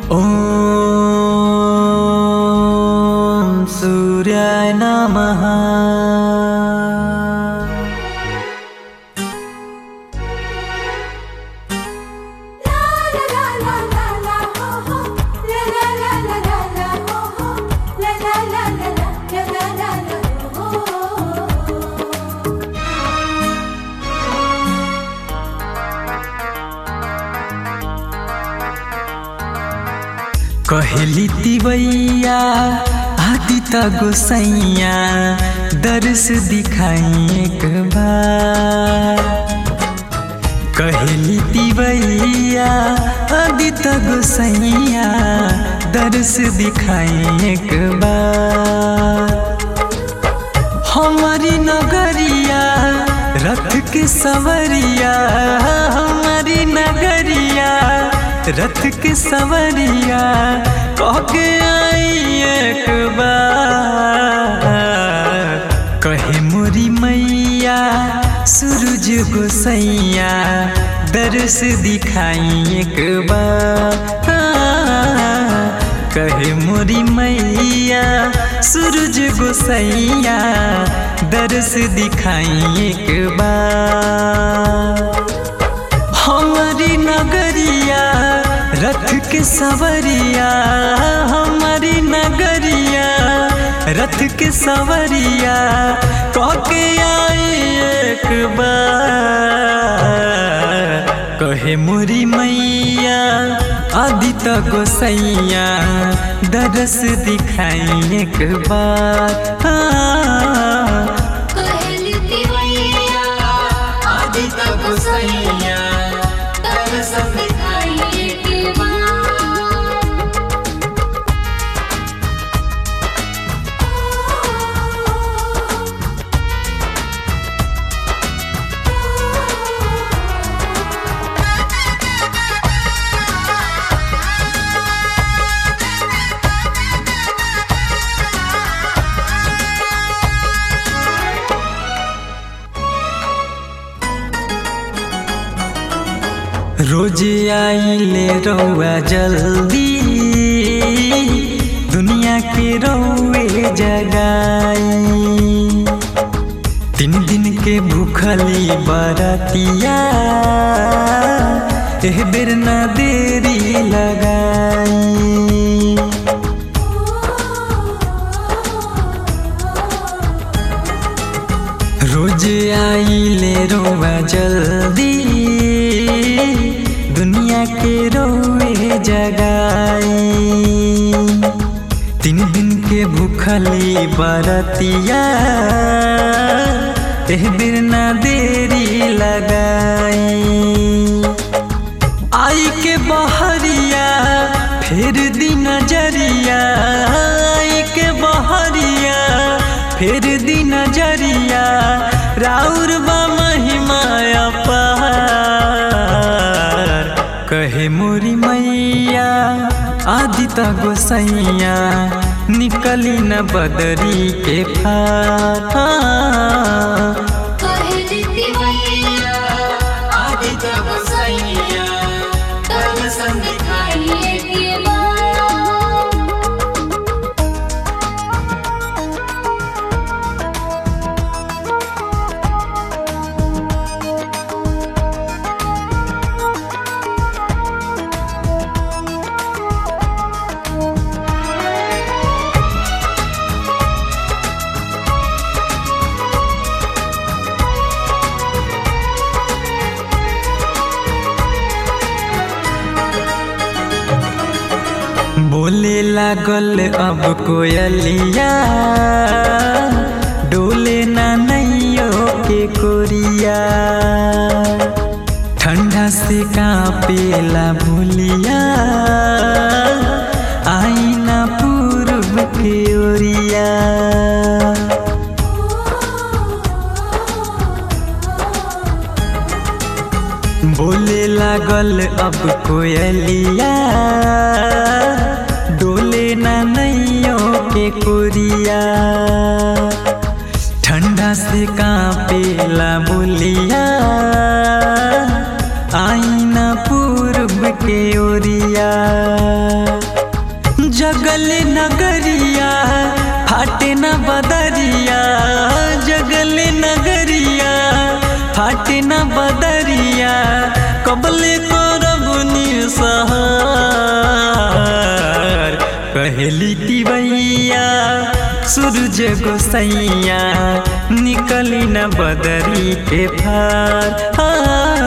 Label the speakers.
Speaker 1: ॐ सूर्याय नमः कहली तिवैया आदि त गोसैया दर्श दिखाई एक बार कहली तिवैया आदि त गोसैया दर्श दिखाई एक बार हमारी नगरिया रथ के सवरिया हमारी नगरिया रथ के सवरिया कह के आई एक बार कहे मोरी मैया सूरज गोसैया दर्श दिखाई एक बार कहे मोरी मैया सूरज गोसैया दर्श दिखाई एक बार हमारी नगरिया रथ के सवरिया हमारी नगरिया रथ के सवरिया कह के आई एक बार कहे मोरी मैया आदि त गोसैया दरस दिखाई एक बार
Speaker 2: कहली तिवैया
Speaker 1: आदि त गोसैया
Speaker 2: दर्श दिखाई के
Speaker 1: रोज आइले रौआ जल्दी दुनिया के रौए जगाई तीन दिन के भूखली बरतिया एह बेर न देरी लगाई रोज आइले रोवा जल्दी दुनिया के रोए जगाई तीन दिन के भूखली बरतिया एह बेर ना देरी लगाई आई के बहरिया फिर दी नजरिया आई के बहरिया फिर दी नजरिया राउर बा महिमाया पार कहे मोरी मैया आदि त गोसैया निकली न बदरी के फार
Speaker 2: कहली तिवैया
Speaker 1: आदि त गोसैया
Speaker 2: दर्श दिखाई के
Speaker 1: बोले लागल अब कोयलिया डोले ना नैयो के कोरिया ठंडा से कापेला भूलिया आई ना पूर्व के ओरिया बोले लागल अब कोयलिया डोले ना नैयो के कोरिया ठंडा से कापेला बोलिया आईना पूर्व के ओरिया जगल नगरिया फाटे न बदरिया जगल नगरिया फाटे न बदरिया कबले करब निसहार कहली तिवैया सूरज गोसैया निकली न बदरी के फार आ,